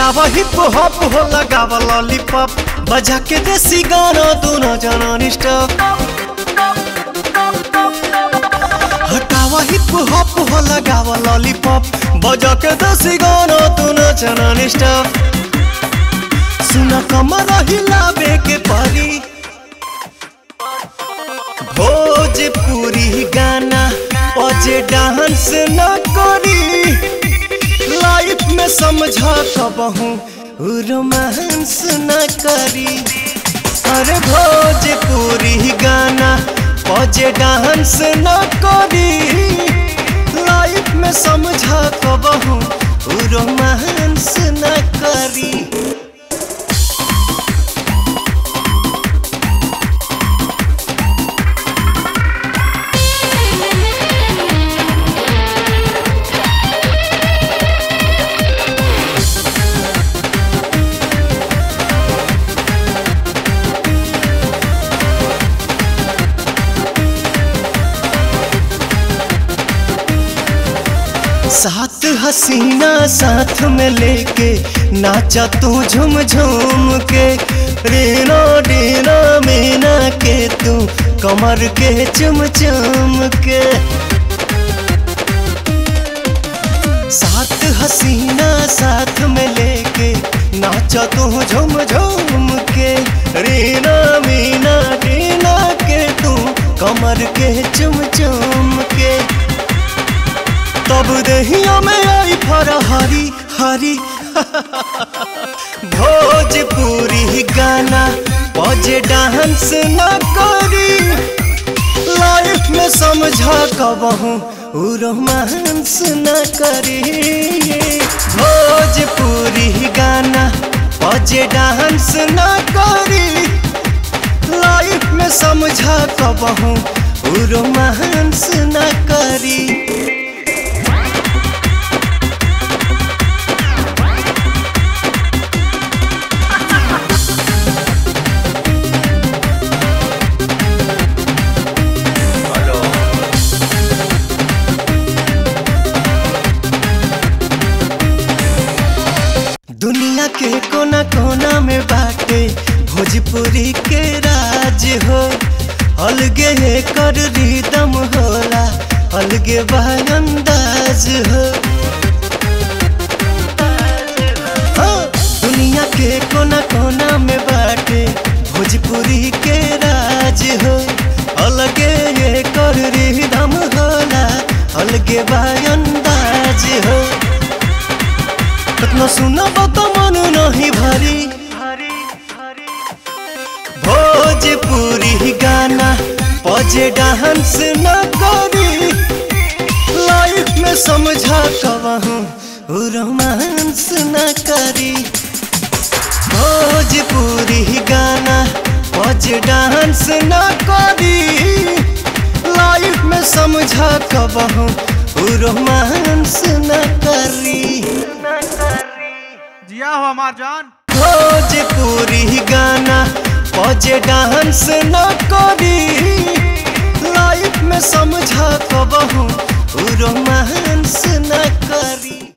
हटावा hip hop हो लगावा लॉलीपॉप बजा के देसी गाना दोनों जना निष्ठप हटावा हिप हॉप हो लगावा लॉलीपॉप बजा के देसी गाना दोनों जना निष्ठप सुना कमर हिलावे के परी भोजपुरी गाना बजे डांस न करी लाइफ में समझा कबहू रोमांस न करी अरे भोजपुरी गाना बजे डांस न करी लाइफ में समझा कबहू रोमांस न करी सात हसीना साथ में लेके नाचा तू झुम झुम के रीना डीना मीना के तू कमर के चुम चुम के सात हसीना साथ में लेके नाचा तू झुम झुम के रीना मीना डीना के तू कमर के चुम चुम के तब दहिया में आई फरा हरी हरी भोजपुरी गाना बजे डांस न करी लाइफ में समझा कबहू रोमांस न करी भोजपुरी गाना बजे डांस न करी लाइफ में समझा कबहू रोमांस न करी दुनिया के कोना कोना में बाटे भोजपुरी के राज हो अलगे है कर रिदम होला अलगे अंदाज हो हाँ, दुनिया के कोना कोना में बाटे भोजपुरी के राज हो अलगे है कर रिदम होला अलगे अंदाज हो कतना सुनब तो मन नहीं भरी भोजपुरी गाना बजे डांस न करी लाइफ में समझा कबहू रोमांस न करी भोजपुरी गाना बजे डांस न करी लाइफ में समझा कबहू रोमांस न करी जिया हो हमार जान भोजपुरी गाना बजे डांस न करी लाइफ में समझा कबहू रोमांस न करी